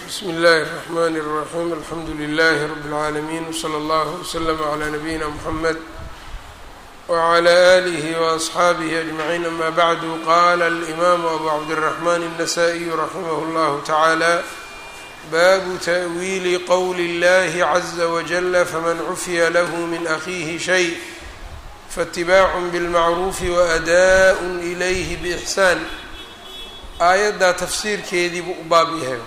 bsmi اllahi الرحmn الرaxيm alxamdu لlh rb العaalمين wslى اllه وslm عlى nabiyina mحamed wعlى آlih وأصxaabih أجمعين ama bعd qala الإmam abu cabdالرحmn النsائي raximh اllah taعalى babu تأwiili qowli اllahi عزa wجل fman cufya lah min أkhihi شhayء faاتibaac bاlmacruufi وأdاء إlayh bإxsaan aayaddaa tafsiirkeedii buu u baab yahay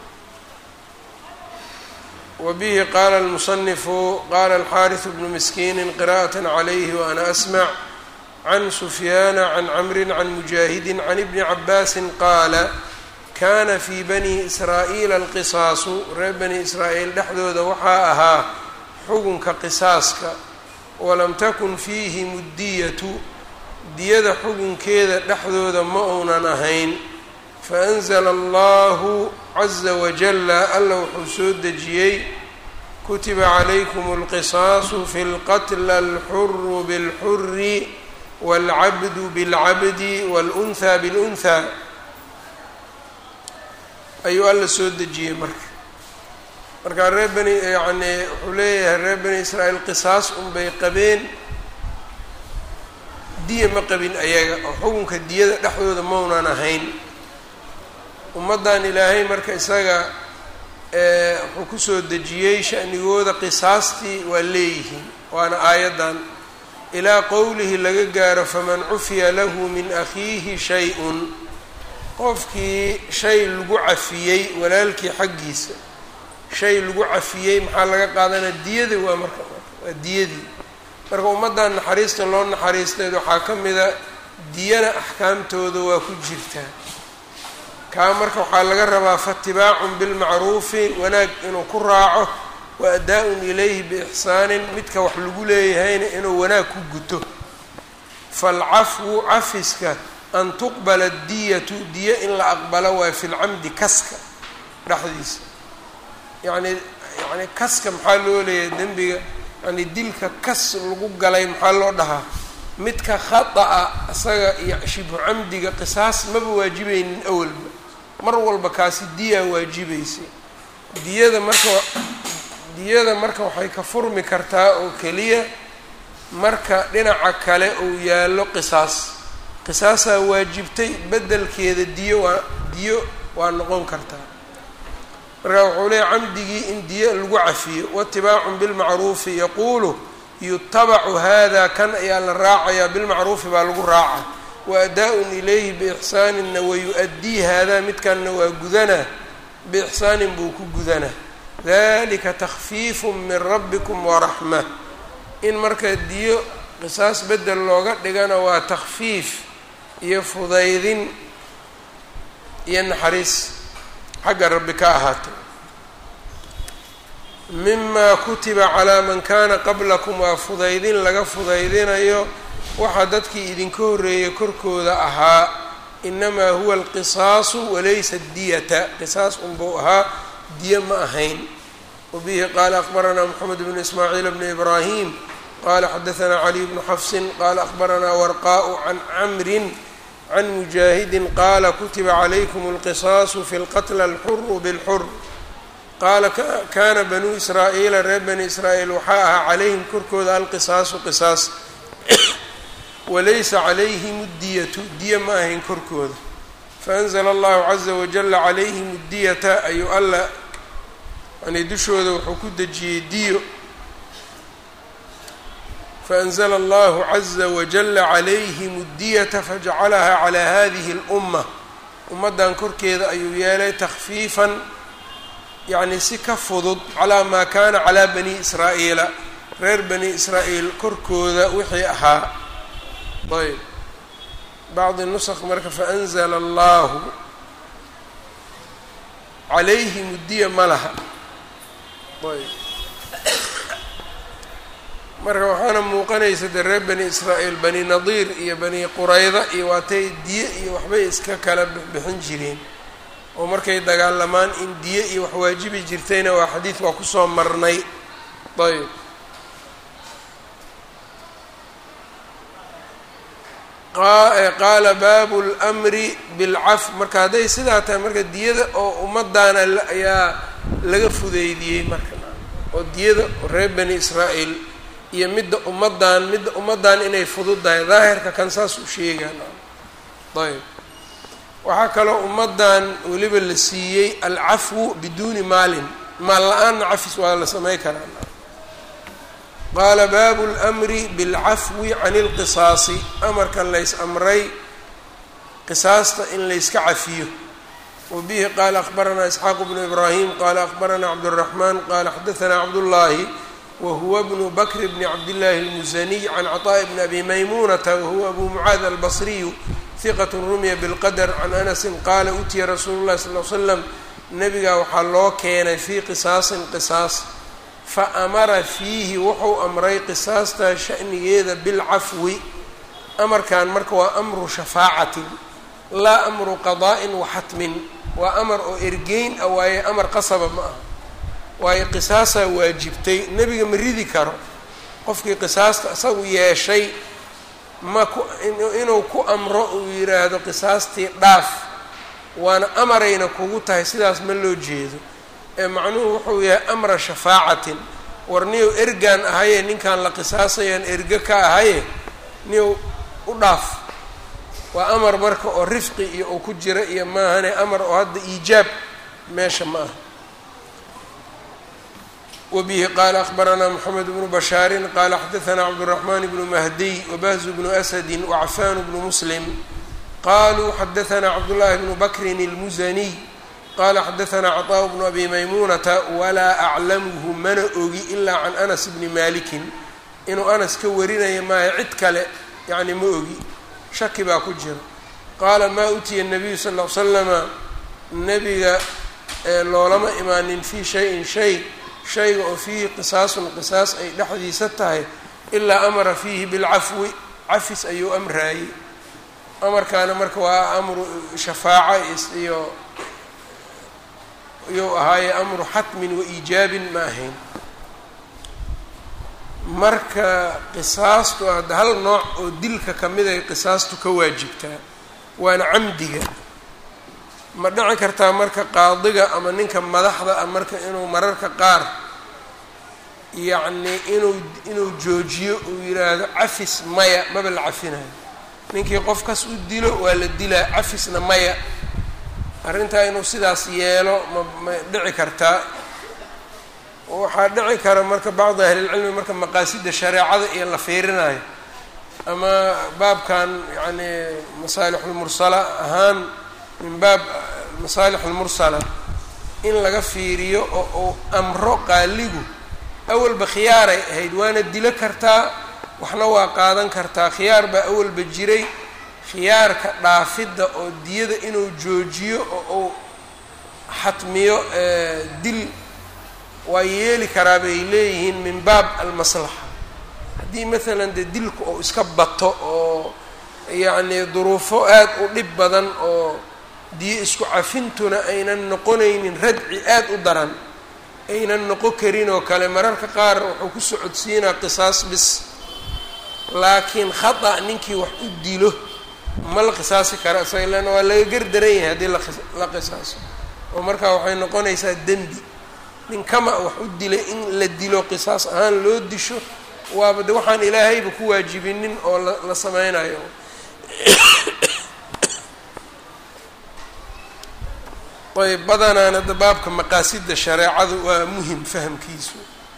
wbihi qaala اlmusanifu qaala alxaariث bnu miskiini qira'aة عlayhi waana asmع can sufyaana can camri can mujaahidi can ibni cabaasi qaala kana fii bani israa'iila alqisaasu reer bani israa'iil dhexdooda waxaa ahaa xugunka qisaaska walam takun fiihi muddiyatu diyada xugunkeeda dhexdooda ma uunan ahayn faأnzla allahu caza wajala alla wuxuu soo dejiyey kutiba calaykum اlqisaasu fi اlqatla alxuru bاlxuri wاlcabdu bاlcabdi wاlأnhى bاlأnhى ayuu alla soo dejiyey marka markaa reer bani yani wuxuu leeyahay reer bani israa'iil qisaas unbay qabeen diya ma qabin ayaga oo xukunka diyada dhexdooda maunan ahayn ummaddan ilaahay marka isaga wuxuu kusoo dejiyey sha'nigooda qisaastii waa leeyihiin waana aayaddan ilaa qowlihi laga gaaro faman cufiya lahu min akhiihi shay-un qofkii shay lagu cafiyey walaalkii xaggiisa shay lagu cafiyey maxaa laga qaadanaa diyada waa marka waa diyadii marka ummaddan naxariista loo naxariisteed waxaa ka mida diyana axkaamtooda waa ku jirtaa kaa marka waxaa laga rabaa faatibaacun bilmacruufi wanaag inuu ku raaco wa adaa-un ilayhi biixsaanin midka wax lagu leeyahayna inuu wanaag ku guto falcafwu cafiska an tuqbala diyatu diyo in la aqbalo waayo fi lcamdi kaska dhexdiisa yacni yani kaska maxaa loo leeyahay dembiga yani dilka kas lagu galay maxaa loo dhahaa midka khata-a isaga iyo shibhu camdiga qisaas maba waajibaynin awalba mar walba kaasi diyaa waajibaysay diyada marka diyada marka waxay ka furmi kartaa oo keliya marka dhinaca kale uu yaallo qisaas qisaasaa waajibtay beddelkeeda diyo waa diyo waa noqon kartaa marka wuxuu leeya camdigii in diyo lagu cafiyo waatibaacun bilmacruufi yaquulu yutabacu hada kan ayaa la raacayaa bilmacruufi baa lagu raaca waadaaءun ilayhi biixsaaninna wayu-addii haadaa midkanna waa gudanaa biixsaanin buu ku gudanaa dalika takfiifu min rabbikum waraxma in marka diyo qisaas bedel looga dhigana waa takfiif iyo fudaydin iyo naxariis xagga rabbi ka ahaatay mima kutiba calaa man kana qablakum waa fudaydin laga fudaydinayo waxaa dadkii idinka horreeyay korkooda ahaa inamaa huwa alqisaasu walaysa diyata qisaas unbuu ahaa diyo ma ahayn wabihi qaala aqbaranaa moxamed bnu ismaaciil bni ibraahim qala xadaanaa caliy bnu xafsin qala aqbaranaa warqaءu can camrin can mujaahidin qaala kutiba calaykum alqisaasu fi lqatla alxuru bilxur qaala kana banuu israa'iila reer bani israa'iil waxaa ahaa calayhim korkooda alqisaasu qisaas walaysa calayhim diyatu diya ma ahayn korkooda faanzla allahu caza wajala calayhim diyata ayuu alla yani dushooda wuxuu ku dejiyey diyo faanzla allahu caza wajala calayhim diyata fajacalaha calaa hadihi اlumma ummaddan korkeeda ayuu yeelay takfiifan yacni si ka fudud calaa maa kana calaa bani israa'iila reer bani israa'iil korkooda wixii ahaa ayb bacdi nusq marka faanzla allahu calayhim diya ma laha ayb marka waxaana muuqanaysa dee reer bani israa'iil bani nadiir iyo bani qurayda iyo waatay diye iyo waxbay iska kala bixin jireen oo markay dagaalamaan in diye iyo wax waajibi jirtayna waa xadiid waa kusoo marnay ayb qaala baabu lmri bilcaf marka hadday sidaa tahay marka diyada oo ummadaana ayaa laga fudeydiyey marka oo diyada reer bani israa'iil iyo midda ummadan midda ummadan inay fududahay daahirka kan saas u sheegaan ayb waxaa kaloo ummadan weliba la siiyey alcafwu biduuni maalin maal la-aanna cafis waa la samey karaa qaala baabu lmri bilcafwi can ilqisaasi amarkan lays amray qisaasta in layska cafiyo wa bihi qaala akhbaranaa isxaaqu bnu ibraahim qaala akhbaranaa cabduraxmaan qaala xadaanaa cabdullaahi wahuwa bnu bakr bni cabdillaahi اlmusaniy can caطaaءi bni abi maymuunata wahuwa abu mucaad albasriyu hiqat rumiya bilqadr can anasin qaala utiya rasuulu llahi sal l slam nabigaa waxaa loo keenay fii qisaasin qisaas fa amara fiihi wuxuu amray qisaastaa sha'nigeeda bilcafwi amarkan marka waa amru shafaacatin laa amru qadaa'in wa xatmin waa amar oo ergeyn ah waaye amar qasaba ma aha waayo qisaasaa waajibtay nebiga ma ridi karo qofkii qisaasta isagu yeeshay ma ku inuu ku amro uu yidhaahdo qisaastii dhaaf waana amarayna kugu tahay sidaas ma loo jeedo ee macnuhu wuxuu yahay amra shafaacatin war niyow ergaan ahaye ninkaan la qisaasayaan erge ka ahaye niyow u dhaaf waa amar marka oo rifqi iyo uu ku jira iyo maahane amar oo hadda iijaab meesha ma aha wbihi qaala akhbaranaa mxamed bnu bashaarin qaala xadaanaa cabduraxmaan bnu mahdiy wabahzu bnu asadi wacfaan bnu muslim qaluu xadaanaa cabdullaahi bnu bakrin اlmusaniy qaala xadaanaa caطaaءu bnu abi maymuunata walaa aclamuhu mana ogi ilaa can anas bni malikin inuu anas ka warinaya maayo cid kale yani ma ogi shaki baa ku jira qaala maa utiya nabiyu sal l slama nebiga loolama imaanin fii shayin shay shayga oo fiihi qisaasun qisaas ay dhexdiisa tahay ilaa amara fiihi bilcafwi cafis ayuu amraayey amarkaana marka waa amru shafaaca iyo iyuu ahaaye amru xatmin wa iijaabin ma ahayn marka qisaastu hadda hal nooc oo dilka kamid ay qisaastu ka waajibtaa waana camdiga ma dhici kartaa marka qaadiga ama ninka madaxda ah marka inuu mararka qaar yacni inuu inuu joojiyo uu yidhaahdo cafis maya maba la cafinayo ninkii qofkas u dilo waa la dilaa cafisna maya arrintaa inuu sidaas yeelo ma ma dhici kartaa waxaa dhici kara marka bacdi ahlilcilmi marka maqaasida shareecada iyo la fiirinayo ama baabkan yacni masaalixulmursala ahaan min baab masaalix almursala in laga fiiriyo oo uu amro qaaligu awalba khiyaaray ahayd waana dilo kartaa waxna waa qaadan kartaa khiyaar baa awalba jiray khiyaarka dhaafidda oo diyada inuu joojiyo oo uu xatmiyo dil waa yeeli karaa bay leeyihiin min baab almaslaxa haddii maalan dee dilku oo iska bato oo yacni duruufo aad u dhib badan oo diyo isku cafintuna aynan noqonaynin radci aad u daran aynan noqon karin oo kale mararka qaar wuxuu ku socodsiinaa qisaas bis laakiin khata ninkii wax u dilo ma la qisaasi kara isaga leanna waa laga gardaran yahay haddii la qisaaso oo markaa waxay noqonaysaa dembi nin kama wax u dilay in la dilo qisaas ahaan loo disho waaba de waxaan ilaahayba ku waajibinin oo la la sameynayo ayb badanaan hadda baabka maqaasida shareecadu waa muhim fahamkiisu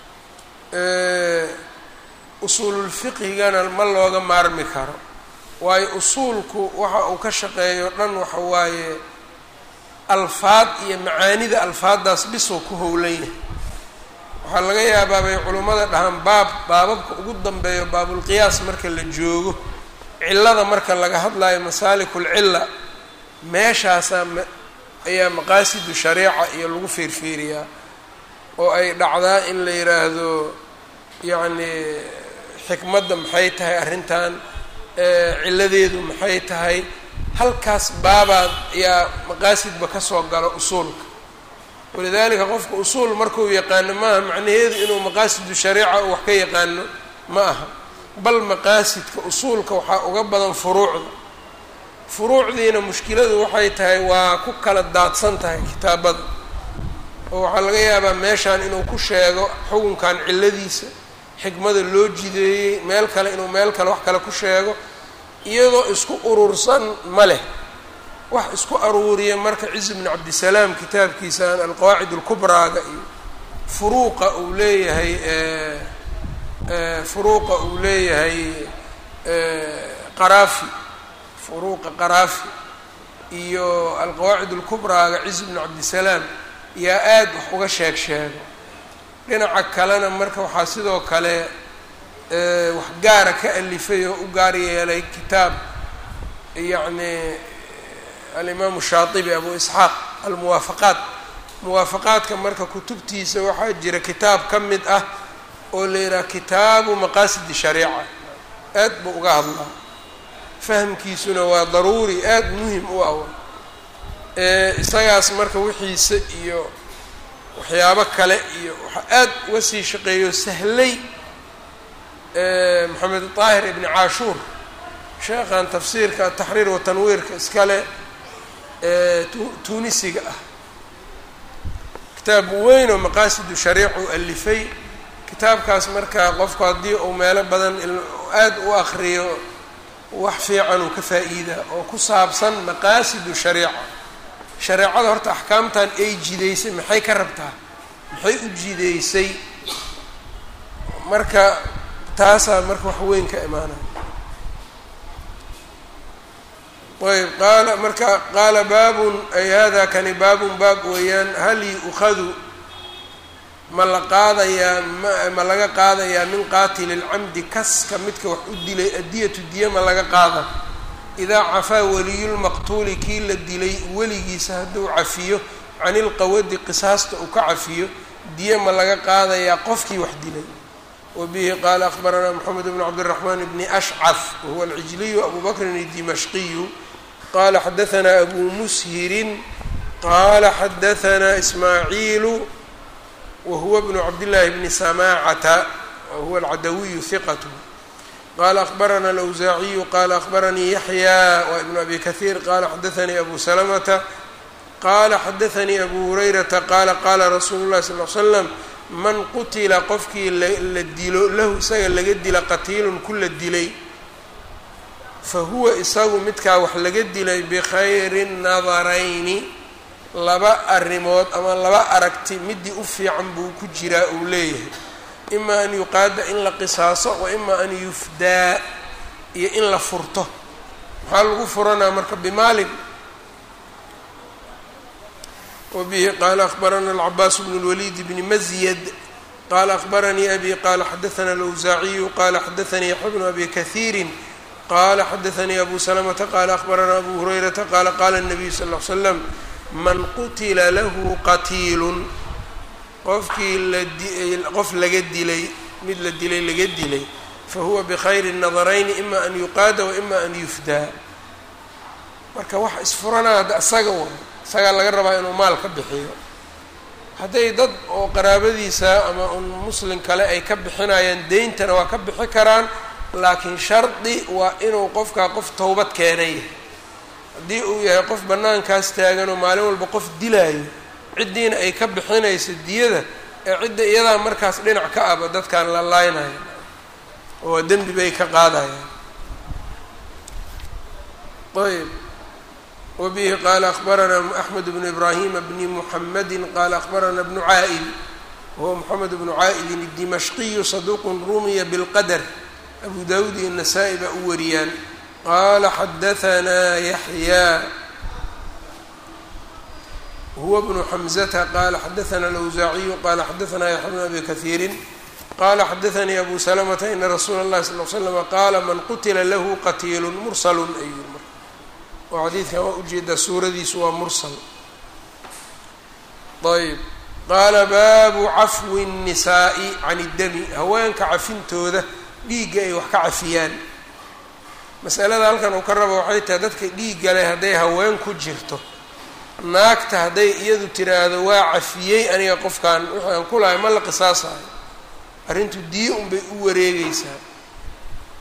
usuululfiqhigana ma looga maarmi karo waayo usuulku waxa uu ka shaqeeyo dhan waxa waaye alfaad iyo macaanida alfaaddaas bisoo ku howlan yahay waxaa laga yaabaa bay culimmada dhahaan baab baababka ugu dambeeyo baabulqiyaas marka la joogo cillada marka laga hadlayo masaalikul-cilla meeshaasaa ayaa maqaasidu shareeca iyo lagu fiirfiiriyaa oo ay dhacdaa in la yidhaahdo yacni xikmadda maxay tahay arrintan cilladeedu maxay tahay halkaas baabaad ayaa maqaasidba kasoo galo usuulka walidaalika qofka usuul markuu yaqaano maaha macnaheedu inuu maqaasidu shareeca wax ka yaqaano ma aha bal maqaasidka usuulka waxaa uga badan furuucda furuucdiina mushkiladu waxay tahay waa ku kala daadsan tahay kitaabada oo waxaa laga yaabaa meeshaan inuu ku sheego xukunkan cilladiisa xikmada loo jideeyey meel kale inuu meel kale wax kale ku sheego iyadoo isku urursan ma leh wax isku aruuriya marka cizi bnu cabdisalaam kitaabkiisaan alqawaacid alkubraaga iyo furuuqa uu leeyahay furuuqa uu leeyahay qaraafi furuuqa qaraafi iyo alqawaacid alkubraaga cizi bnu cabdisalaam yaa aada wax uga sheeg sheego dhinaca kalena marka waxaa sidoo kale wax gaara ka alifay oo u gaar yeelay kitaab yacni alimaamu shaatibi abu isxaaq almuwaafaqaat muwaafaqaadka marka kutubtiisa waxaa jira kitaab ka mid ah oo la yidhaha kitaabu maqaasidi shariica aad buu uga hadlaa fahamkiisuna waa daruuri aada muhim u ah isagaas marka wixiisa iyo waxyaabo kale iyo waxaa aad uga sii shaqeeyo sahlay maxamed daahir ibni caashuur sheekhan tafsiirka taxriir wa tanwiirka iskale tunisiga ah kitaab weyn oo maqaasidu shariic uu alifay kitaabkaas marka qofku haddii uu meelo badan aada u akriyo wax fiican uu ka faa-iidaa oo ku saabsan maqaasidu shariica shareecada horta axkaamtan ay jideysay maxay ka rabtaa maxay u jideysay marka taasaa marka wax weyn ka imaanaya ayb qaala marka qaala baabun ay hada kani baabun baab weeyaan hal yu'khadu ma la qaadayaa ma laga qaadayaa min qaatili lcamdi kaska midka wax u dilay adiyatu diya ma laga qaada idaa cafaa waliyulmaqtuuli kii la dilay weligiisa hadduu cafiyo can ilqawadi qisaasta uu ka cafiyo diya ma laga qaadayaa qofkii wax dilay wa bihi qaala akhbaranaa moxamed bnu cabdiraxmaan bni ashcaf wahuwa alcijliyu abu bakrin idimashqiyu qala xadaanaa abu mushirin qala xadaanaa ismaaciilu wahuwa bnu cabdillaahi bni samaacata wahuwa alcadawiyu hiqat qala akhbarana alawsaaciyu qala akhbaranii yaxya wa ibnu abi kahiir qala xadaanii abu salamata qala xadaanii abu hurayrata qala qala rasuulu llahi sal l slam man qutila qofkii la dilo lahu isaga laga dila qatiilun ku la dilay fa huwa isagu midkaa wax laga dilay bikhayri nadarayni laba arrimood ama laba aragti midii u fiican buu ku jiraa uu leeyahay ima an yuqaada in la qisaaso wa ima an yufdaa iyo in la furto maxaa lagu furanaa marka bimaalin wa bihi qaala akhbarana alcabaas bnu lwaliid bni mazyad qala akhbaranii abi qala xadaana alawsaaciyu qala xadaanii yaxya bnu abi kahiirin qala xadaanii abu salamata qala akhbaranaa abu hurayrata qala qala الnabiyu sal ll ly slam man qutila lahu qatiilun qofkii laqof laga dilay mid la dilay laga dilay fahuwa bikhayri nadarayni ima an yuqaada wa ima an yufdaa marka wax isfuranaa hadda isaga way isagaa laga rabaa inuu maal ka bixiyo hadday dad oo qaraabadiisa ama un muslim kale ay ka bixinayaan deyntana waa ka bixi karaan laakiin shardi waa inuu qofkaa qof towbad keenay haddii uu yahay qof bannaankaas taagan oo maalin walba qof dilaayo ciddiina ay ka bixinayso diyada ee cidda iyadaa markaas dhinac ka aba dadkan la laynaya oo dembi bay ka qaadayaan ayb wa bihi qaala akhbaranaa axmed bnu ibraahima bni muxamadi qaala akhbarana bnu caa'il wahuwa moxamed bnu caa'ilin idimashqiyu saduuqun rumiya bilqadar abu dawud iyo nasaa-i baa u wariyaan qaala xadahanaa yaxyaa huwa bnu xamzata qaala xadaana alawsaaciyu qaala xadaanaa yaxya bnu abi kahiirin qala xadaanii abu salamata ina rasuula اllahi sal l slama qaala man qutila lahu qatiilu mursalun ayuu mar oo xadiidkan waa ujeedaa suuradiisu waa mursal ayb qaala baabu cafwi الnisaa'i can اdami haweenka cafintooda dhiigga ay wax ka cafiyaan masalada halkan uu ka rabo waxay tahay dadka dhiigga leh hadday haween ku jirto naagta hadday iyadu tiraahdo waa cafiyey aniga qofkan wixii aan ku lahay ma la qisaasayo arrintu diye unbay u wareegeysaa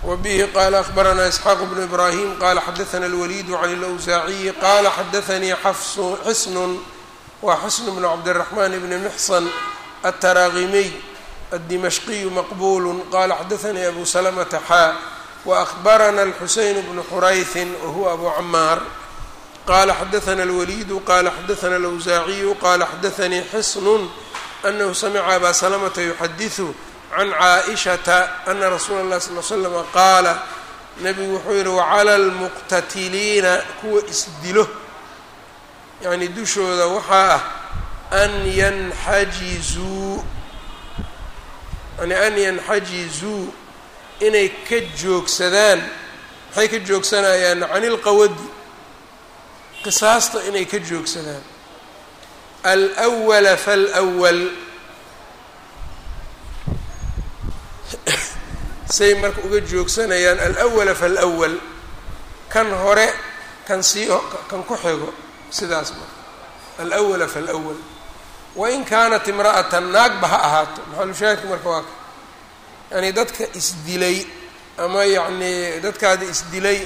wbihi qala akhbaranaa isxaaq bnu ibrahim qala xadaana اlwaliid can اlawsaaciyi qala xadaanii xisnun wa xisn bnu cabdالraxman bni mxsan aلtaraaqimiy aلdimashqiyu maqbul qala xadaanii abu slmta xaa waأkhbarana اlxuseyn bnu xurayثi wahuwa abu camaar qala xadaana اlwaliidu qala xadaana اlawsaaciyu qala xadaanii xisn anahu samica aba slmta yuxadiثu can caaishata ana rasuula اllahi sal l slama qaala nabigu wuxuu yihi wacala almuqtatiliina kuwa isdilo yacni dushooda waxaa ah an yanxajizuu yani an yanxajizuu inay ka joogsadaan maxay ka joogsanayaan can ilqawadi qisaasta inay ka joogsadaan alwala falwal say marka uga joogsanayaan alawala falawal kan hore kan sii kan ku xigo sidaas marka alawala falawal wain kaanat imra'atan naagba ha ahaato maxalushaahidka marka waa ka yani dadka isdilay ama yacni dadkaada isdilay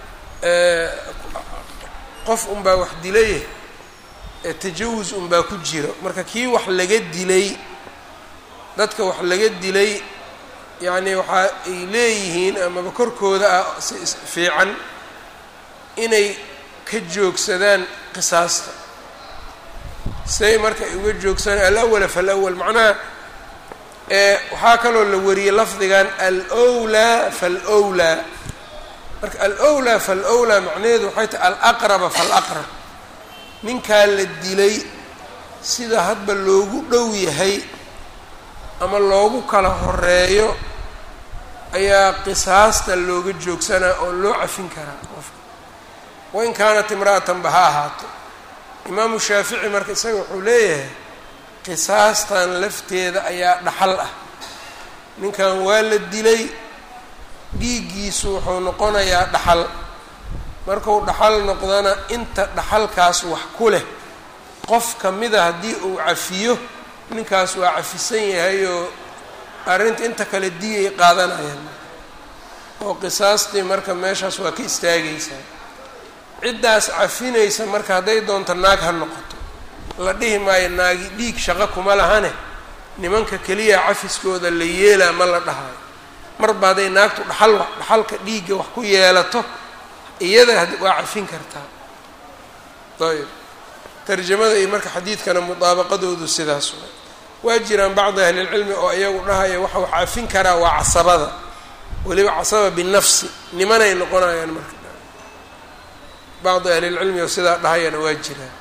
qof unbaa wax dilay tajawus unbaa ku jiro marka kii wax laga dilay dadka wax laga dilay yacni waxa ay leeyihiin amaba korkooda ah si fiican inay ka joogsadaan qisaasta say marka ay uga joogsanaan alawala falawal macnaha waxaa kaloo la wariyey lafdigan alwlaa falwlaa marka alwlaa falwlaa macnaheedu waxay tahay alaqraba falaqrab ninkaa la dilay sida hadba loogu dhow yahay ama loogu kala horeeyo ayaa qisaasta looga joogsanaa oo loo cafin karaa qofka wain kaanat imra'atanba ha ahaato imaamu shaafici marka isaga wuxuu leeyahay qisaastan lafteeda ayaa dhaxal ah ninkan waa la dilay dhiiggiisu wuxuu noqonayaa dhaxal markuu dhaxal noqdana inta dhaxalkaas wax ku leh qof ka mida haddii uu cafiyo ninkaas waa cafisan yahay oo arrinta inta kale diyay qaadanayaan oo qisaastii marka meeshaas waa ka istaagaysaa ciddaas cafinaysa marka hadday doonto naag ha noqoto la dhihi maayo naagi dhiig shaqo kuma lahane nimanka keliya cafiskooda la yeelaa ma la dhahayo marba hadday naagtu dhaxal dhaxalka dhiigga wax ku yeelato iyada waa cafin kartaa ayb tarjamada iyo marka xadiidkana mudaabaqadoodu sidaas wa waa jiraan bacdi ahlilcilmi oo iyagu dhahaya waxa wax cafin karaa waa casabada weliba casaba binafsi nimanay noqonayaan marka bacdi ahlilcilmi oo sidaa dhahayana waa jiraan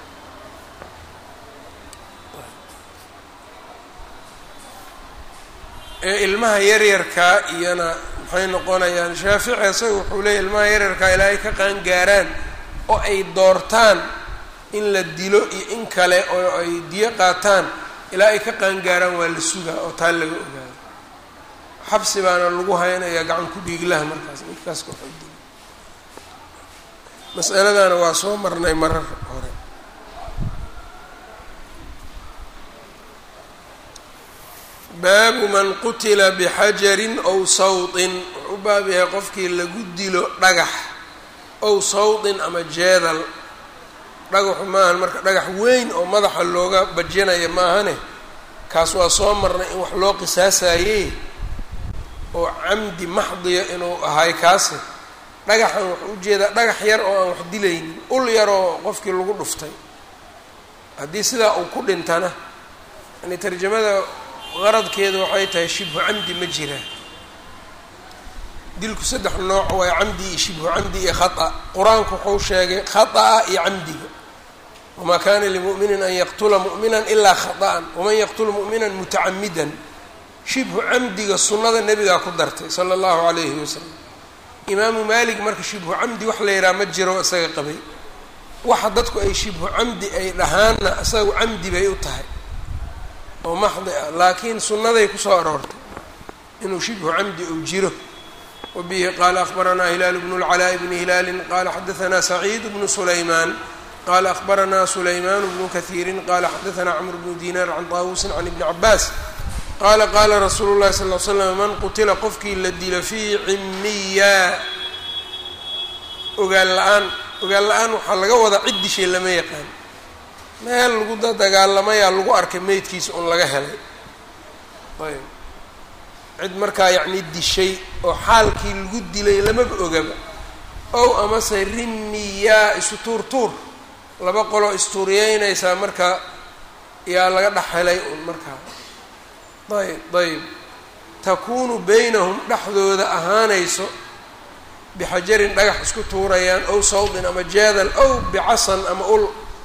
ee ilmaha yaryarkaa iyana maxay noqonayaan shaafici isaga wuxuu leeyahy ilmaha yaryarkaa ilaa ay ka qaangaaraan oo ay doortaan in la dilo iyo in kale oo ay diyo qaataan ilaa ay ka qaangaaraan waa la sugaa oo taa laga ogaado xabsi baana lagu haynayaa gacan ku dhiiglaha markaas midkaas kaxoodi masaladana waa soo marnay marar hore baabu man qutila bixajarin ow sawtin wuxuu u baab yahay qofkii lagu dilo dhagax ow sawtin ama jeedal dhagaxu maahan marka dhagax weyn oo madaxa looga bajinaya maahane kaas waa soo marnay in wax loo qisaasaayey oo camdi maxdiya inuu ahay kaasi dhagaxan wuxuu ujeedaa dhagax yar oo aan wax dilaynin ul yar oo qofkii lagu dhuftay haddii sidaa uu ku dhintana yani tarjamada qaradkeedu waxay tahay shibhu camdi ma jiraan dilku saddex nooc waa camdi iyo shibhu camdi iyo khata qur-aanku wuxuu sheegay khata'a iyo camdiga wamaa kana limu'minin an yaqtula mu'minan ilaa khata'an waman yaqtul mu'minan mutacamidan shibhu camdiga sunnada nebigaa ku dartay sala allahu calayhi wasalam imaamu maalik marka shibhu camdi wax la yidhaha ma jiro isaga qabay waxa dadku ay shibhu camdi ay dhahaanna isagu camdi bay u tahay oo maxdi ah laakiin sunnaday kusoo aroortay inuu shibhu camdi uu jiro wabihi qaala akhbaranaa hilaalu bnu lcalaa'i bni hilaalin qaala xadaanaa saciid bnu sulaymaan qaala akhbaranaa sulaymaan bnu kahiirin qaala xadaanaa camr bnu diinaar can taawusin can ibni cabaas qaala qaala rasuulu llahi sal l slam man qutila qofkii la dilo fii cimiya ogaan la-aan ogaan la-aan waxaa laga wadaa cid dishay lama yaqaan meel lagu dagaalamayaa lagu arkay meydkiisa un laga helay ayb cid markaa yacni dishay oo xaalkii lagu dilay lamaba ogaba ow amase rimiyaa isu tuur tuur laba qoloo istuuriyeynaysaa marka yaa laga dhex helay un markaa ayb ayb takuunu baynahum dhexdooda ahaanayso bixajarin dhagax isku tuurayaan ow sawdin ama jeedal ow bicasan ama ul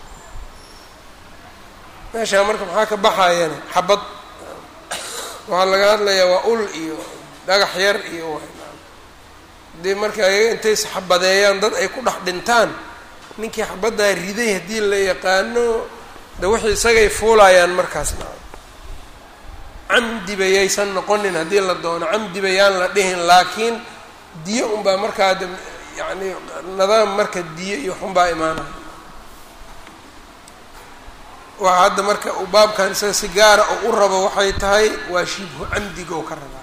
meeshaa marka maxaa ka baxayana xabad waxaa laga hadlayaa waa ul iyo dhagax yar iyo hadii marka ayaga intay isxabadeeyaan dad ay ku dhex dhintaan ninkii xabaddaa riday haddii la yaqaano de wixii isagay fuulayaan markaasna camdiba yaysan noqonin haddii la doono camdiba yaan la dhihin laakiin diyo unbaa markaa de yacni nidaam marka diyo iyo xunbaa imaanaya waxa hadda marka uu baabkan isaga si gaara oo u rabo waxay tahay waa shibhu camdigo ka rabaa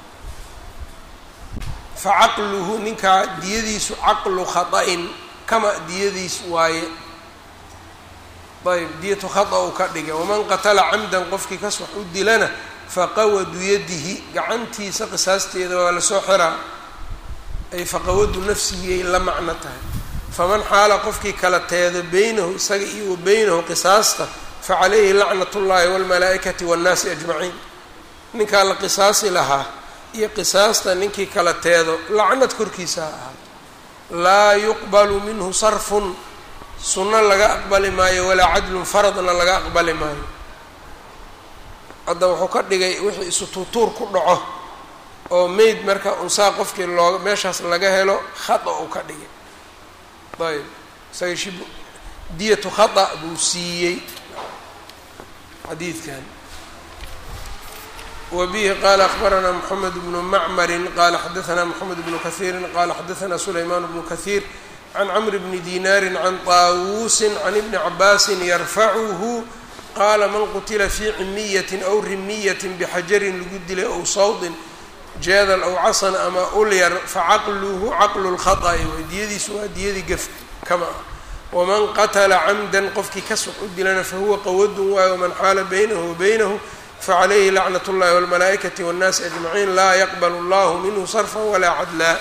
fa caqluhu ninkaa diyadiisu caqlu khata'in kama diyadiis waaye ayb diyatu khata uu ka dhigay waman qatala camdan qofkii kas wax u dilana faqawadu yadihi gacantiisa qisaasteeda waa lasoo xiraa ay faqawadu nafsihi ay la macno tahay faman xaala qofkii kala teedo beynahu isaga iyo wa beynahu qisaasta facalayhi lacnat ullaahi walmalaa'ikati waannaasi ajmaciin ninkaa la qisaasi lahaa iyo qisaasta ninkii kala teedo lacnad korkiisa ha ahaa laa yuqbalu minhu sarfun sunno laga aqbali maayo walaa cadlun faradna laga aqbali maayo hadda wuxuu ka dhigay wixii isu tuutuur ku dhaco oo meyd marka unsaa qofkii looga meeshaas laga helo khata uu ka dhigay ayb isaga shib diyatu khata buu siiyey xadiidkan wbihi qala akbarana mxamed bnu macmari qala xadaana mxamed bnu kahiiri qala xadaana sulayman bnu kahiir can cmr bni dinaari can طaawusi can ibni cabaasi yarfacuhu qaala man qutila fii cimiyati aw rimiyati bxajarin lagu dilay ow sawdin jeedal aw casan ama ulyar facaqluhu caqlu lkhaطأi way diyadiisu waa diyadii gef kama ah waman qatla camdan qofkii kasux u dilana fahuwa qawadun waayo waman xaala baynahu wabaynahu facalayhi lacnat اllahi wاlmalaa'ikati wاnnaasi ajmaciin laa yaqbal اllahu minhu sarfa walaa cadlaa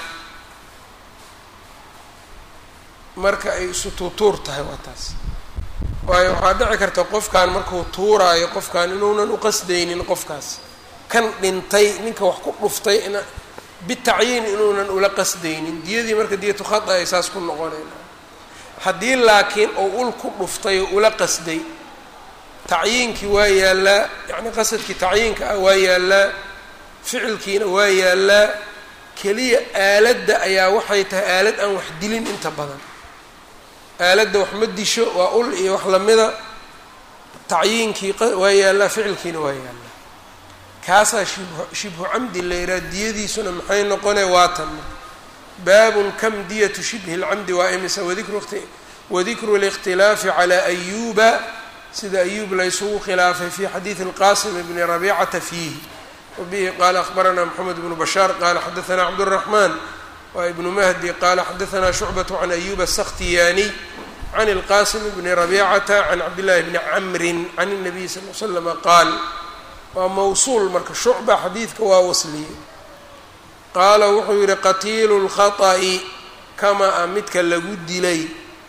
marka ay isu tuutuur tahay waa taas waayo waxaa dhici karta qofkan markuu tuuraayo qofkan inuunan uqasdaynin qofkaas kan dhintay ninka wax ku dhuftay in bitacyiin inuunan ula qasdaynin diyadii marka diyatu khata ay saas ku noqonayna haddii laakiin uu ul ku dhuftay oo ula qasday tacyiinkii waa yaallaa yacni qasadkii tacyiinka ah waa yaallaa ficilkiina waa yaallaa keliya aaladda ayaa waxay tahay aalad aan wax dilin inta badan aaladda wax ma disho waa ul iyo wax lamida tacyiinkii waa yaallaa ficilkiina waa yaallaa kaasaa shibhu shibhu camdi la yidhaha diyadiisuna maxay noqone waatan baabun kam diyatu shibhi lcamdi waa imisa wadikru wadikru اlاkhtilaafi calى ayuba sida ayuub laysugu khilaafay fi xadiidi اlqasim bni rabicata fiihi wabihi qala akhbarana mxamed bnu bashaar qala xadaana cabdالraxman wa ibnu mahdi qala xadaana shucbaة can ayuba الsakhtiyaniy can اlqasim bni rabicata can cabdillahi bni camri can الnabiy sal l slama qaal waa mawsuul marka shucba xadiidka waa wasliyey qaala wuxuu yihi qatiilu lkhaطa'i kama a midka lagu dilay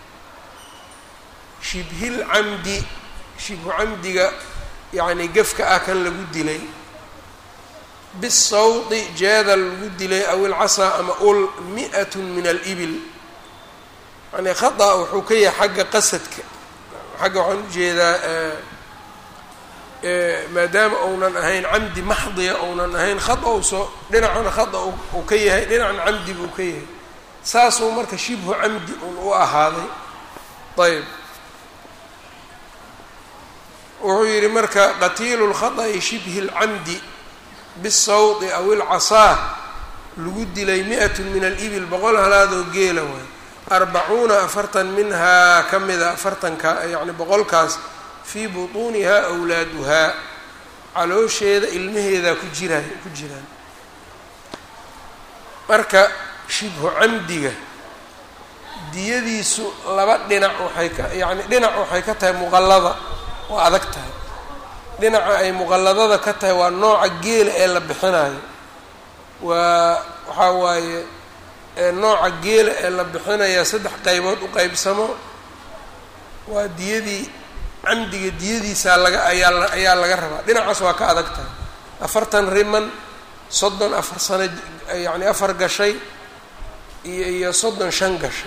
shibhilcamdi shibhu camdiga yacni gefka ah kan lagu dilay bisawdi jeedal lagu dilay aw ilcasaa ama ul mi'at min alibil yani khata wuxuu ka yahay xagga qasadka xagga waxaan ujeedaa maadaama uunan ahayn camdi maxdiya uunan ahayn khata soo dhinacana khata uu ka yahay dhinacna camdi buu ka yahay saasuu marka shibhu camdi un u ahaaday ayb wuxuu yihi marka qatiilu lkhaطأi shibhi اlcamdi bisawdi aw ilcasaa lagu dilay mi'at min alibil boqol halaadoo geela waay arbacuuna afartan minhaa ka mida afartanka yani boqolkaas fii butuuniha awlaaduhaa caloosheeda ilmaheedaa ku jiraayo ku jiraan marka shibhu camdiga diyadiisu laba dhinac waxay ka yacni dhinac waxay ka tahay muqallada waa adag tahay dhinaca ay muqalladada ka tahay waa nooca geela ee la bixinayo waa waxaa waaye nooca geela ee la bixinaya saddex qaybood u qeybsamo waa diyadii camdiga diyadiisaa laga ayaa ayaa laga rabaa dhinacaas waa ka adag tahay afartan riman soddon afar sano yacni afar gashay iyo iyo soddon shan gashay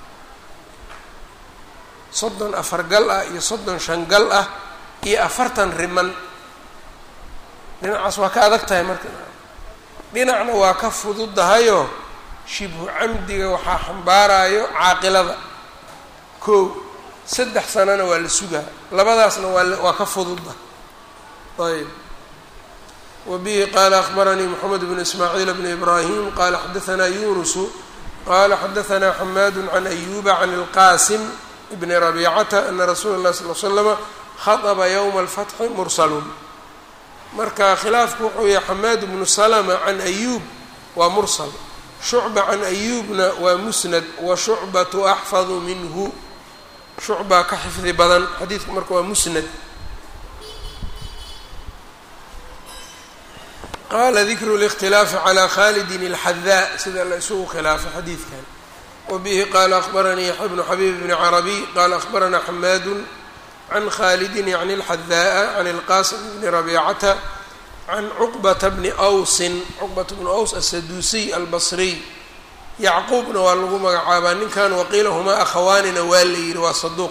soddon afar gal ah iyo soddon shan gal ah iyo afartan riman dhinacaas waa ka adag tahay marka dhinacna waa ka fududahayoo shibhu camdiga waxaa xambaarayo caaqilada kow saddex sanana waa la sugaa labadaasna waa waa ka fududa ayb wa bihi qaala akbaranii moxamed bnu ismaaciil bni ibraahim qaala xadaanaa yunusu qaala xadaanaa xamaadu can ayuba can ilqaasim bni rabiicata ana rasuula اllahi sal l slama khaطba ywma alfatxi mursalun marka khilaafku wuxuu yahay xamaad bnu salma can ayuub waa mursal shucba can ayuubna waa musnad wa shucbatu axfadu minhu shucbaa ka xifdi badan xadiidku marka waa musnad qaala dikru اlاkhtilaafi calى khalidin اlxadaa sida la isugu khilaafay xadiidkan wabihi qaala akbaranii yaxya bnu xabiib bni carabiy qaala akbaranaa xamaadu can khalidin yacni اlxadaa can اlqasim bni rabiicata can cuqbata bni awsin cuqbata bni aws asaduusiy albasriy yacquubna waa lagu magacaabaa ninkan waqiila humaa akhawaanina waa la yidhi waa saduuq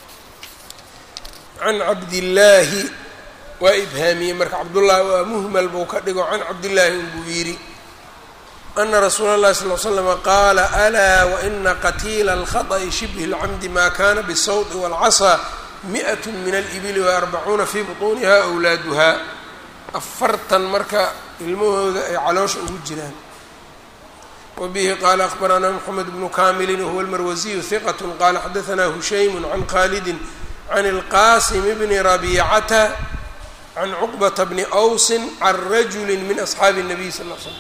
can cabdillaahi waa ibhaamiyey marka cabdullaahi waa muhmal buu ka dhigo can cabdillaahi unbuu yidhi ana rasuula اllahi sal l slama qaala alaa waina qatiila alkhaطأi shibhi اlcamdi ma kana bالsawti wاlcasaa miئat min alibili waarbacuuna fii buطuuniha awlaaduha afartan marka ilmahooda ay caloosha ugu jiraan wbihi qaala akbaranaa mxamed bnu kamilin wahuwa almarwasiyu hiqat qaala xadaanaa hushaymu can khalidi can اlqasim bni rabiicata can cuqbata bni awsin can rajuli min asxaabi الnabiy sal l slam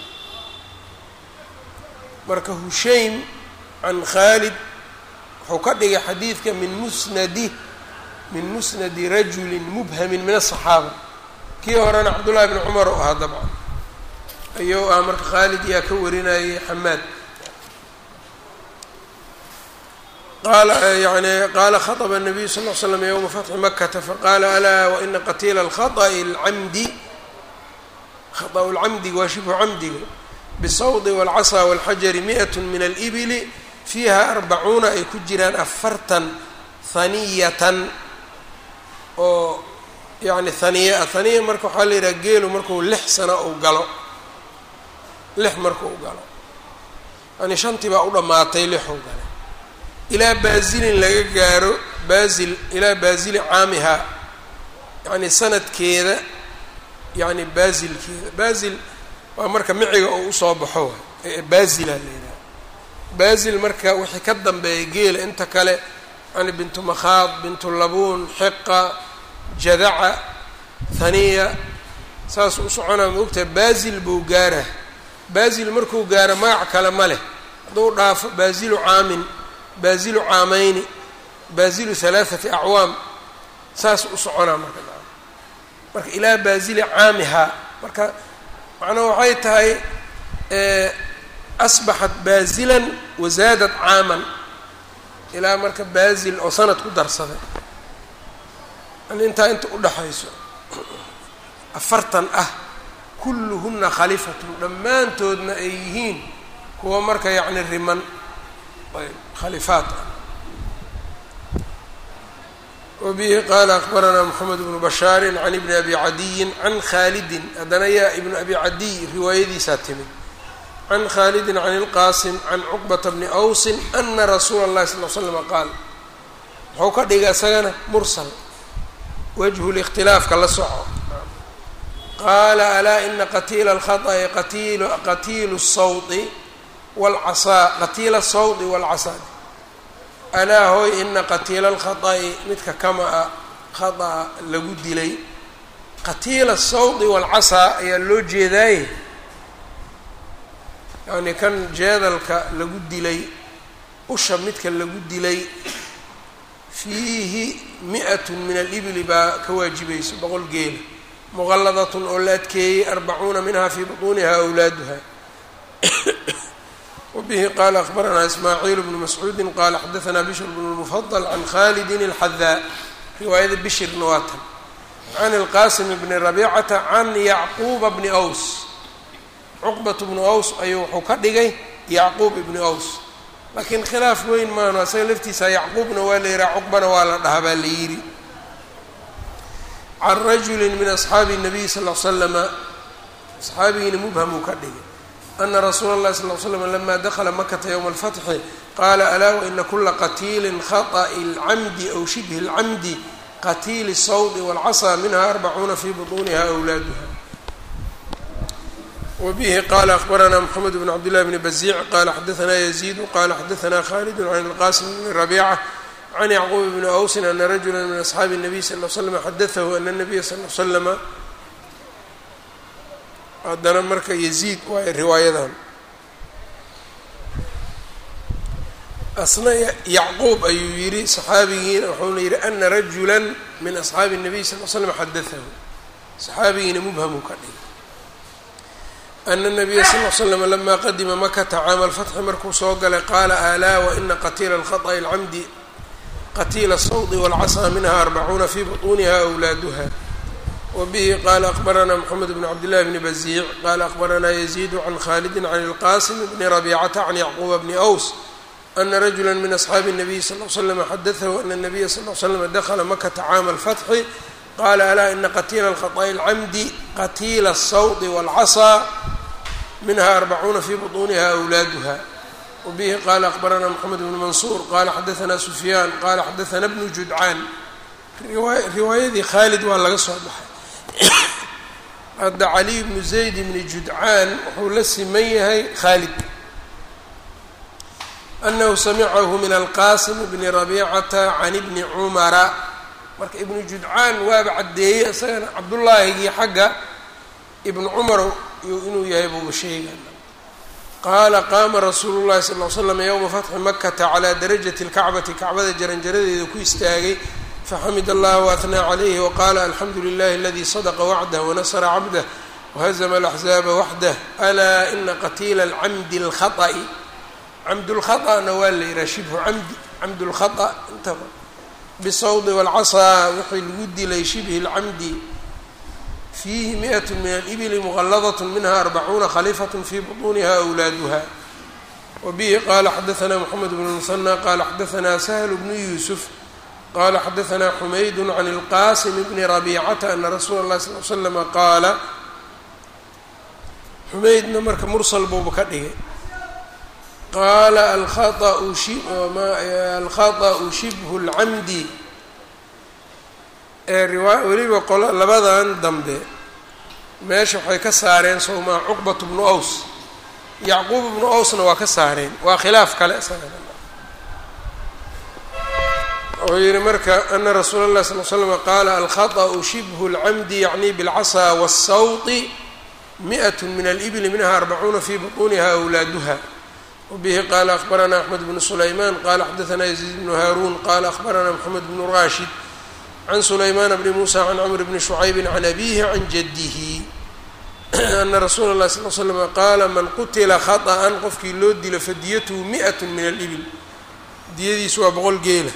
marka hushaym can khaalid wuxuu ka dhigay xadiidka min musnadi min musnadi rajuli mubhamin min aلصaxaaba kii horena cabdullahi bni cumar u ahaa dabcan ayuu ah marka khaalid yaa ka warinayay xamaad qaala yani qaala khaطba الnabiyu sal ll slam ywma fatxi makata faqaala alaa waina qatiila اlkhaطأi اlcamdi khaطأu اlcamdi waa shibhu camdiga bالsawdi wاlcasaa wاlxajari miئat min alibili fiiha arbacuuna ay ku jiraan afartan haniyatan oo yani haniya ah haniya marka waxaa la yidhaha geelu marku lix sano uu galo lix marku u galo yani shantii baa u dhammaatay lixuu galay ilaa baasilin laga gaaro baasil ilaa baasili caamihaa yacni sanadkeeda yacni baasilkeeda baasil waa marka miciga oo usoo baxo wa baasila la yidhaha baasil marka wixii ka dambeeya geela inta kale yani bintu makhaad bintu labuun xiqa jadaca haniya saas u soconaa ma ogtahay baasil buu gaara baasil markuu gaaro magac kale ma leh hadduu dhaafo baasilu caamin baasilu caamayni baasilu halaathati acwaam saas u soconaa marka marka ilaa baasili caamihaa marka macnaa waxay tahay asbaxat baasilan wazaadad caaman ilaa marka baasil oo sanad ku darsaday yani intaa inta udhaxayso afartan ah kulluhuna khalifatun dhammaantoodna ay yihiin kuwa marka yacni riman khalifaat ah wabihi qaala akbaranaa moxamed bnu bashaarin can ibni abi cadiyin can khaalidin haddana yaa ibnu abi cadiy riwaayadiisaa timid can khaalidin can ilqaasim can cuqbata bni awsin ana rasuula اllahi sal l slama qaal muxuu ka dhigay isagana mursal wajhu likhtilaafka la soco qaala alaa ina qatiila alkhaطأi qatiil qatiilu الsawdi wاlcasaa qatiila الsawdi wاlcasaa alaa hooy ina qatiila alkhaطأi midka kama a khaطأa lagu dilay qatiila sawdi walcasaa ayaa loo jeedaaye yacni kan jeedalka lagu dilay usha midka lagu dilay fiihi mi-atun min alibli baa ka waajibayso boqol geela muqalladatun oo la adkeeyey arbacuuna minha fii butuuniha awlaaduha wabihi qaala akbaranaa ismaaciil bnu mascuudi qaala xadaanaa bishr bnu lmufadl can khalidin alxadaa riwaayada bishirna waa tan can ilqaasim bni rabiicata can yacquuba bni aws cuqbat bnu aws ayuu wuxuu ka dhigay yacquub ibni aws laakiin khilaaf weyn maano asaga laftiisa yacquubna waa la yihaha cuqbana waa la dhahaa baa la yidhi can rajuli min asxaabi الnabiy sal l slama asxaabigiina mubhamuu ka dhigay ana rasuula اllahi sal l slam lama dakla makata ywma اlfatxi qaala alaa waina kula qatiili khaطأi اlcamdi aw shibhi اlcamdi qatiili الsawdi wاlcasaa minha arbacuuna fi buطuniha awlaaduha wbihi qala akbaranaa mxamed bn cabd llahi bni baziic qala xadaanaa yaziidu qala xadaanaa khalidu can ilqasim bni rabiica can yacquub bni awsin ana rajula min asxaabi الnabiy sal l slm xadaahu ana الnabiya sal l slama haddana marka yaziid waayo riwaayadan asna yacquub ayuu yihi saxaabigiina wuxuuna yihi ana rajula min asxaabi الnabiy sal l slam xadaahu saxaabigiina mubhamu ka dhigay ana nabiya sal l slam lama qadima makata caama alfatxi markuu soo galay qaala alaa waina qatiila alkhaطأi اlcamdi qatiila الsawdi wاlcasaa minha arbacuuna fi buطuniha awlaaduha wabihi qala akbaranaa mxamed bn cabd llahi bni baziic qala akbaranaa yaziidu can khalidi can ilqasim bni rabicata can yacquuba bni aws ana rajula min asxaabi الnabiy sal l slm xadaahu ana الnabiya sal l slm dakla makata caama alfatxi qala alaa ina qatiila alkhaطأi اlcamdi qatiila الsawdi wاlcasaa minha arbacuuna fi buطuniha awlaaduha wabihi qala akbaranaa mxamed bnu mansuur qala xadaanaa sufyaan qala xadaana bnu judcaan riwaayadii khaalid waa laga soo baxay hadda caliy bnu zayd bni judcaan wuxuu la siman yahay khaalid anahu samicahu min alqasim bni rabicata can ibni cumara marka ibnu judcaan waaba caddeeyey isagana cabdullaahigii xagga ibnu cumar inuu yahay buuba sheega qaala qaama rasuulu llahi sal l slam yowma fatxi makata calaa darajati اlkacbati kacbada jaranjaradeeda ku istaagay faxamid allah waathnaa calayhi waqaala alxamdu lilahi aladi sadqa wacdah wanasra cabdah wahazma alaxzaaba waxdah alaa ina qatiila alcamdi اlkhaطأi camdulkhaطأna waa la yihaha shibhu camdi camdulkhaطأ intaba bisawdi wاlcasaa wixii lagu dilay shibhi اlcamdi fiihi miئat min alibli muqaladat minha arbacuuna khaliifat fi buطuniha awlaaduha wabihi qala xadaanaa mxamed bn musanى qala xadaanaa sahl bnu yuusuf qala xadaanaa xumayd can اlqasim bni rabicata ana rasuula اlahi sal l slama qaala xumaydna marka mursal buuba ka dhigay qaala alkhaطأu shibhu اlcamdi ee riwaa weliba qolo labadan dambe meesha waxay ka saareen sowmaa cuqbat bnu aws yacquub bnu awsna waa ka saareen waa khilaaf kale wuxuu yihi marka ana rasuula اlahi sal l slm qaala alkhaطأu shibhu اlcamdi yacni bاlcasaa wالsawti miئat min alibli minha arbacuuna fi buطuniha awlaaduha wbihi qala akbaranaa axmed bnu sulayman qala xadaanaa yaziid bnu haaruun qala akbaranaa mxamed bnu rashid can sulaymaan bni muusa can cmr bni shucaybi can abihi can jadihi ana rasuula اlahi sal l slm qaala man qutila khaطأan qofkii loo dilo fadiyatuhu miئat min alibil diyadiisu waa boqol geela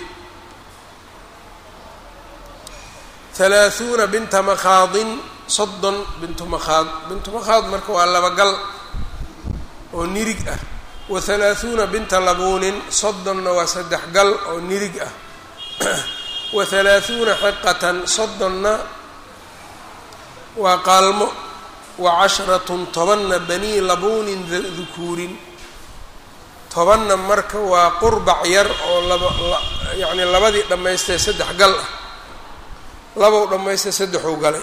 halaaثuuna binta makhaadin soddon bintu makhaad bintu makhaad marka waa laba gal oo nirig ah wa halaaثuuna binta labuunin soddonna waa saddex gal oo nirig ah wa halaaثuuna xiqatan soddonna waa qaalmo wa casharatun tobanna banii labuunin dukuurin tobanna marka waa qurbac yar oo laba yacni labadii dhammaystay saddex gal ah labow dhammaystay saddexuu galay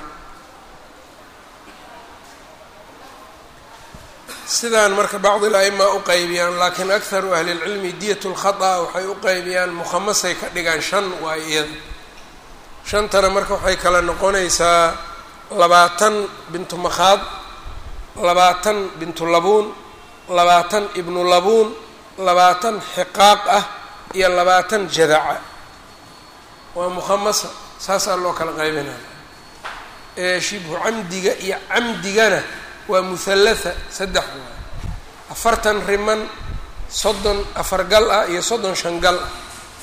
sidaan marka bacdi l-aima u qeybiyaan laakiin akharu ahli lcilmi diyat lkhata waxay u qeybiyaan mukhamasay ka dhigaan shan waay iyada shantana marka waxay kala noqonaysaa labaatan bintu makhaad labaatan bintu labuun labaatan ibnu labuun labaatan xiqaaq ah iyo labaatan jadaca waa mukhamasa saasaa loo kala qaybinaya ee shibhu camdiga iyo camdigana waa muhallatha saddex waay afartan riman soddon afar gal ah iyo soddon shan gal ah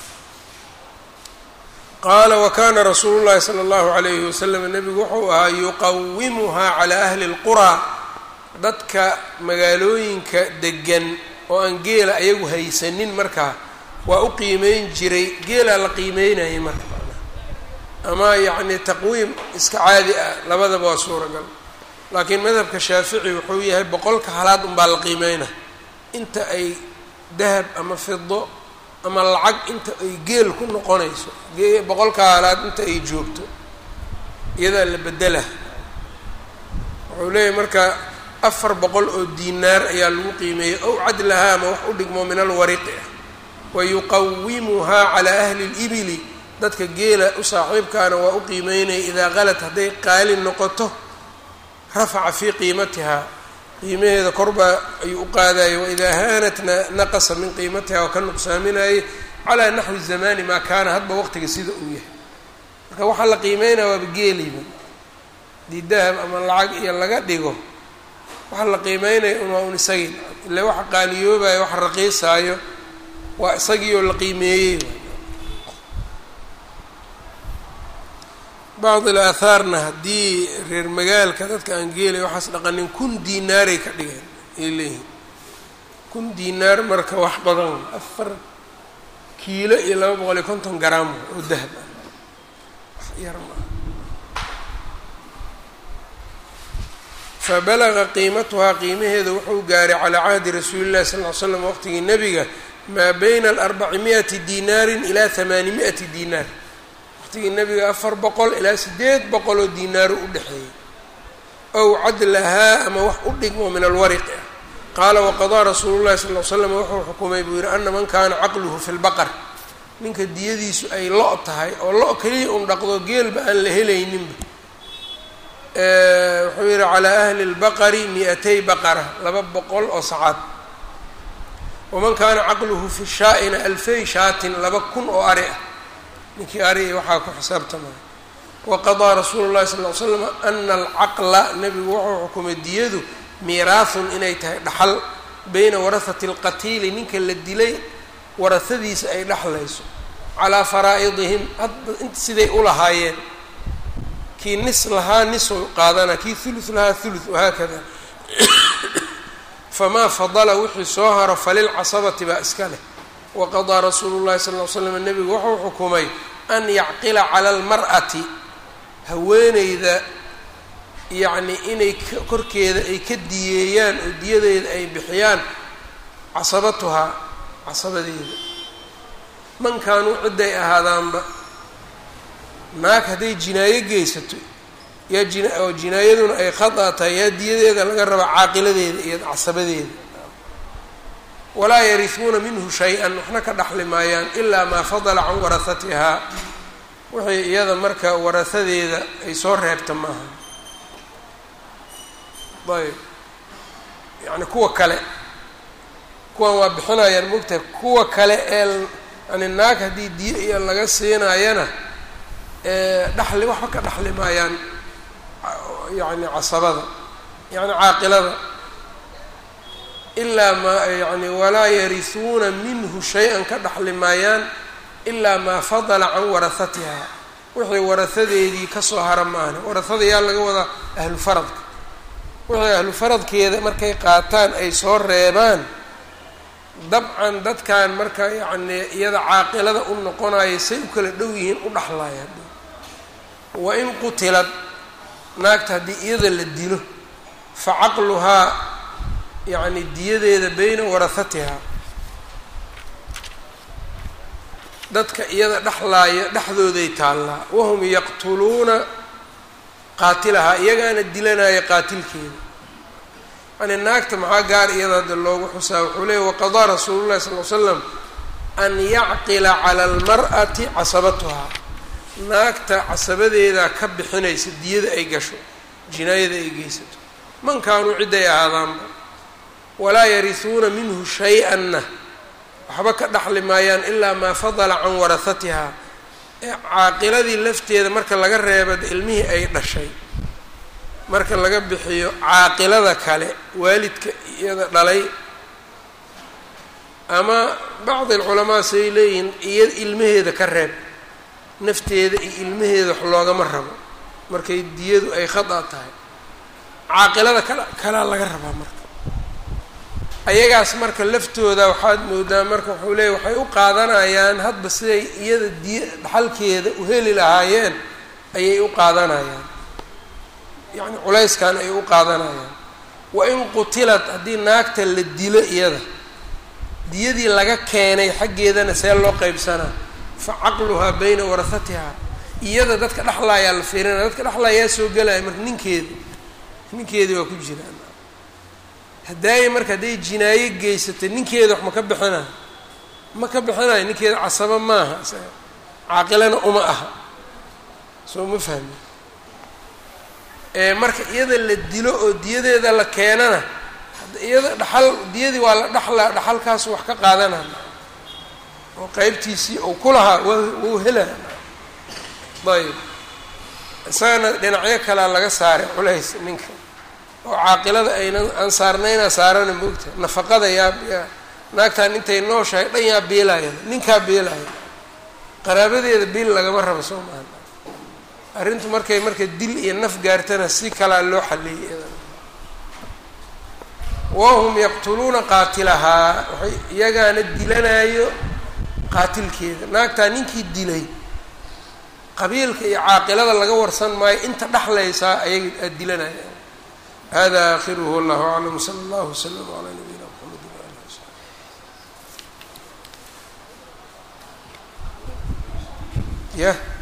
qaala wakana rasuulu llahi sala allahu alayhi wasalam nebigu wuxuu ahaa yuqawimuhaa calaa ahli lquraa dadka magaalooyinka degan oo aan geela ayagu haysanin markaa waa u qiimeyn jiray geelaa la qiimeynayay marka ama yacni taqwiim iska caadi ah labadaba waa suuragal laakiin madhabka shaafici wuxuu yahay boqolka halaad unbaa la qiimeyna inta ay dahab ama fido ama lacag inta ay geel ku noqonayso boqolka halaad inta ay joogto iyadaa la bedela wuxuu leeyahay marka afar boqol oo diinaar ayaa lagu qiimeeyey ow cadlahaa ama wax u dhigmo min alwariqi ah wa yuqawimuhaa calaa ahli libili dadka geela u saaxiibkaana waa u qiimeynaya idaa qalad hadday qaali noqoto rafaca fii qiimatihaa qiimaheeda korbaa ayuu u qaadaya waidaa haanatna naqasa min qiimatiha oo ka nuqsaaminayay calaa naxwi zamani maa kaana hadba waqtiga sida uu yahay marka waxaa la qiimeynaya waaba geeliba hadii dahab ama lacag iyo laga dhigo waxaa la qiimeynaya un waa un isagii ile waxa qaaliyoobaya waxa raqiisaayo waa isagii oo la qiimeeyey bacd alaahaarna haddii reer magaalka dadka aan geelay waxaas dhaqanin kun diinaaray ka dhigeen ay leeyihin kun diinaar marka wax badan afar kiilo iyo laba boqol iyo konton garaam oo dahab ah wax yar maa fabalaga qiimatuhaa qiimaheeda wuxuu gaaray calaa cahdi rasuuli llahi sal ly slam waqtigii nebiga maa bayna alarbaci mi'ati diinaarin ilaa hamaani mi'ati diinaar waqtigii nebiga afar boqol ilaa sideed boqol oo diinaaru u dhexeeyey ow cadlahaa ama wax u dhigmo min alwariqi ah qaala waqadaa rasuulu llahi sal l slam wuxuu xukumay buu yidhi ana man kaana caqluhu fi lbaqar ninka diyadiisu ay lo' tahay oo lo' keliya un dhaqdo geelba aan la helayninba wuxuu yihi calaa ahli lbaqari mi-atay baqara laba boqol oo sacaad waman kaana caqluhu fi shaa'ina alfay shaatin laba kun oo ari ah ninkii ari waxaa ku xisaabtamaya waqadaa rasuulu llahi sal ly slam ana alcaqla nebigu wuxuu xukumay diyadu miiraahun inay tahay dhaxal beyna warahati alqatiili ninka la dilay warahadiisa ay dhexlayso calaa faraa'idihim hadda int siday u lahaayeen kii nis lahaa nisu qaadana kii thuluth lahaa thuluth wahaakada famaa fadala wixii soo haro falilcasabati baa iska leh waqadaa rasuulu llahi sal ly slam nebigu wuxuu xukumay an yacqila cala almar'ati haweeneyda yacni inay korkeeda ay ka diyeeyaan oo diyadeeda ay bixiyaan casabatuhaa casabadeeda man kaanuu cidday ahaadaanba naag hadday jinaayo geysato yaa jin oo jinaayaduna ay khata tahay yaa diyadeeda laga rabaa caaqiladeeda iyo casabadeeda walaa yarihuuna minhu shay-an waxna ka dhaxli maayaan ilaa maa fadala can warahatihaa wixii iyada marka warahadeeda ay soo reebta maaha ayb yani kuwa kale kuwan waa bixinayaan mogtahay kuwa kale ee yani naag haddii diyo iyo laga siinayana dhaxli waxba ka dhaxli maayaan yani casabada yani caaqilada ilaa maa yani walaa yarihuuna minhu shay-an ka dhaxli maayaan ilaa maa fadala can warahatiha wixii warahadeedii kasoo hara maahne warahada yaa laga wadaa ahlu faradka wixii ahlu faradkeeda markay qaataan ay soo reebaan dabcan dadkan marka yacni iyada caaqilada u noqonaya say u kala dhow yihiin u dhaxlaya wa in qutilad naagta haddii iyada la dilo fa caqluhaa yacni diyadeeda beyna warahatiha dadka iyada dhexlaaya dhexdooday taallaa wahum yaqtuluuna qaatilahaa iyagaana dilanaya qaatilkeeda yani naagta maxaa gaar iyada hadda loogu xusaa wuxuu leeyay waqadaa rasuulu llahi sal l slam an yacqila cala almar'ati casabatuhaa naagta casabadeedaa ka bixinaysa diyada ay gasho jinaayada ay geysato man kaanuu cidday ahaadaanba walaa yarisuuna minhu shay-anna waxba ka dhaxli maayaan ilaa maa fadala can warahatihaa ee caaqiladii lafteeda marka laga reeba ilmihii ay dhashay marka laga bixiyo caaqilada kale waalidka iyada dhalay ama bacdi alculamaa say leeyihiin iya ilmaheeda ka reeb nafteeda iyo ilmaheeda wax loogama rabo markay diyadu ay khada tahay caaqilada kala kalaa laga rabaa marka ayagaas marka laftooda waxaad moodaa marka wuxuu leeya waxay u qaadanayaan hadba siday iyada diya dhaxalkeeda u heli lahaayeen ayay u qaadanayaan yacni culayskan ay u qaadanayaan wa in qutilad haddii naagta la dilo iyada diyadii laga keenay xaggeedana see loo qeybsanaa fa caqluhaa bayna warahatihaa iyada dadka dhexlaayaa la fiirinaya dadka dhexlaayaa soo gelaya marka ninkeedi ninkeedii waa ku jiraan hadaaye marka hadday jinaayo geysatay ninkeeda wax ma ka bixinayo ma ka bixinayo ninkeeda casabo maaha caaqilana uma aha soo ma fahmi marka iyada la dilo oo diyadeeda la keenana iyada dhaxal diyadii waa la dhaxlaa dhaxalkaasu wax ka qaadanaya oo qeybtiisii uu ku lahaa wa wuu helaya ayb isagana dhinacyo kalea laga saaray culays ninka oo caaqilada aynan aan saarnaynaa saarana moogta nafaqada yaa yaa naagtaan intay nooshahay dhan yaa biilaya ninkaa biilaya qaraabadeeda biil lagama rabo soo maaha arrintu markay marka dil iyo naf gaartana si kalaa loo xaliyey iyadana wahum yaqtuluuna qaatilahaa waxay iyagaana dilanayo qaatilkeeda naagtaa ninkii dilay qabiilka iyo caaqilada laga warsan maayo inta dhexlaysaa ayaga aada dilanaya hada akhiruhu wallahu aclam sala allahu waslama calaa nabiyina mxamed waali wasabi yah